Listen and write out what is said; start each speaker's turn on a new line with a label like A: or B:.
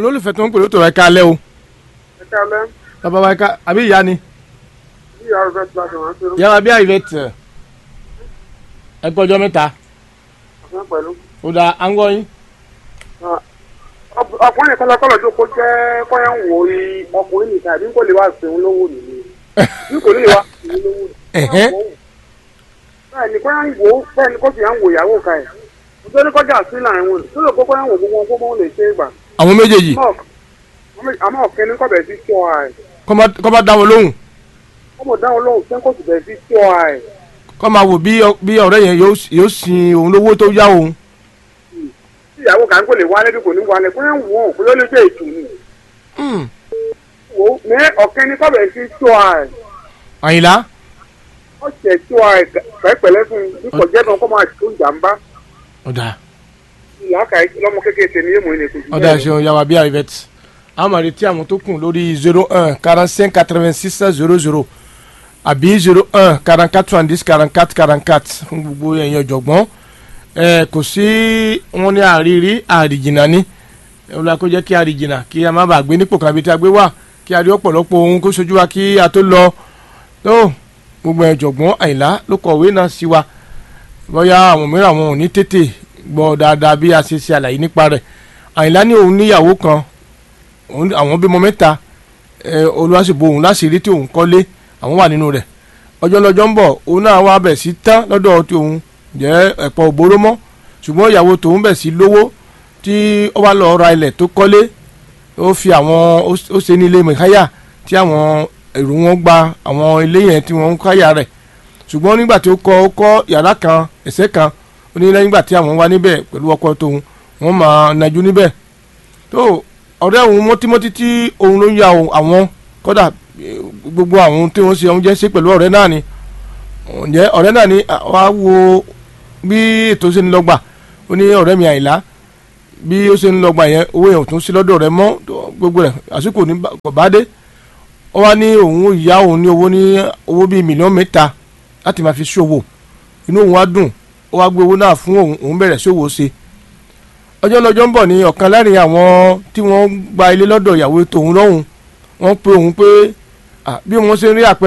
A: olólùfẹ́ tó ń pè ló tọrọ ẹ̀ka alẹ́ o
B: ẹ kálẹ́
A: bàbá wa ẹ̀ka àbí ìyá ni
B: bí ìyá rẹ ti láti wọn ṣerú
A: ìyá wa bí àyè tẹ̀ ẹ gbọ́jọ́ mẹ́ta
B: ọ̀sán pẹ̀lú.
A: ó da áńgọ́ yín
B: ọkùnrin kan lọ́kọ́ lọ́jọ́ kó jẹ́ kọ́yà ń wò ó ọkùnrin nìkan àbí kò lè wá sí òun lówó nìyí bí kò lè wá sí òun lówó
A: Ẹ̀hẹ́.
B: bẹ́ẹ̀ ni kọ́yà ń wò ó bẹ́ẹ̀ ni kò sì ń wò ìyàwó ka ẹ̀ nítorí kọjá sí láàrin wọn tó lè kó kọ́yà ń wò gbogbo gbogbo wọn lè ṣe é gbà
A: àwọn méjèèjì
B: àmọ́ ọ̀kẹ́ ní kọ́bẹ̀ sí tí ọ ẹ̀
A: kọ́ má- kọ́ bá dá wọn lóhùn
B: ọmọ dáhùn lóhùn sẹ́ńkò sì bẹ̀ sí tí ọ ẹ̀
A: kọ́ máa wò bí ọ- bí ọ̀rẹ́ yẹn yóò yóò sin òun lówó tó yá òun
B: tí ìyàwó kan kò lè wálé bí kò ní wálé kọ́yà ń wò ó kó ló lè jẹ́ ètò ni
A: Hmm.
B: wò ó ní ọ̀kẹ́ ní kọ́bẹ̀ sí tí ọ ẹ̀
A: àyìnlá
B: ó ṣe tí ọ ẹ̀ pẹ́pẹ́lẹ́ fún bí kò jẹ́ kan kó máa tó jàmbá
A: ọ̀dà
B: ìyáka lọ́mọ kékeré ṣe ni yéèmù ní ètò ìjìnlẹ̀
A: ọ̀dà ẹ̀ṣẹ̀ ìyá wa bí àyè tẹ̀ a máa retí àwọn tó kù lórí zero un quarante cinq quatre vingt six zero zero àbí zero un quarante quatre soixante dix quarante quatre quarante quatre fún gbogbo ẹ̀yin ọ̀jọ̀gbọ́n ẹ kò sí wọn ní àrírí àríjìnà ní ọlọ́wà kó jẹ́ kí àríjìnà kí a má bàa gbé nípò kan àbí tí a gbé wà kí a rí ọ̀pọ̀lọpọ̀ ohun kó sojú wa kí a tó lọ tó gbogbo ẹ̀jọ̀gbọ́n àyìnlá ló kọ̀wé náà sí wa bóyá àwọn mìíràn àwọn ò ní tètè gbọ́ dáadáa bí a ṣe ṣe àlàyé nípa rẹ̀ àyìnlá ní òun níyàwó kan òun- àwọn bímọ mẹ́ta ẹ, olùwàsíbò òun láṣìírí tí òun kọ́lé àwọn wà nínú rẹ̀ ọjọ́ lọ́jọ́ ń bọ̀ òun náà wá bẹ̀ sí tán lọ́dọ̀ tí òun jẹ́ ẹ̀pọ̀ òbóró mọ́ ṣùgbọ́n ìyàwó tòun bẹ̀ sí lówó tí ó wá lọ ra ilẹ̀ tó kọ́lé ó fi àwọn ó ó ṣe ní ilé mẹ̀káyà tí àwọn èrò wọn gba àwọn ilé yẹn tí wọ́n ń káyà rẹ̀ ṣùgbọ́n nígbà tí ó kọ́ ó kọ́ yàrá kan ẹ̀sẹ̀ kan ó ní lẹ́yìn ìgbà tí àwọn wá níbẹ̀ pẹ̀lú ọkọ tóun wọ́n máa najú níbẹ̀ tó ọ̀rẹ́ òun mọ́tímọ́tí tí òun ló ń ya òun- àwọn kọ́dà eh, gbogbo àwọn tí wọ́n ṣe òun jẹ́ ṣe pẹ̀lú ọ̀rẹ́ náà ni ǹjẹ́ ọ̀rẹ́ náà ni ah, wàá wo bí ètò ṣe ń lọ́gbà ó ní ọ̀rẹ́ mi àìlá bí ó ṣe ń lọ́gbà yẹn owó yẹn ò tún sí lọ́dọ̀ rẹ̀ mọ́ tó- gbogbo rẹ̀ àsìkò ní bá- kò bá dé ó wá ní òun ò yá òun ní owó ní owó bíi mílíọ̀nù mẹ́ta láti máa fi ṣòwò inú òun wá dùn ó wá gbé owó náà fún òun òun bẹ̀rẹ̀ ṣòwò ṣe ọjọ́ lọ́jọ́ ń bọ̀ ní ọ̀kan láàrin àwọn tí wọ́n gba ilé lọ́dọ̀ ìyàwó tòun lọ́hùn wọ́n pe òun pé ah, bí wọ́n ṣe ń rí àpẹẹrẹ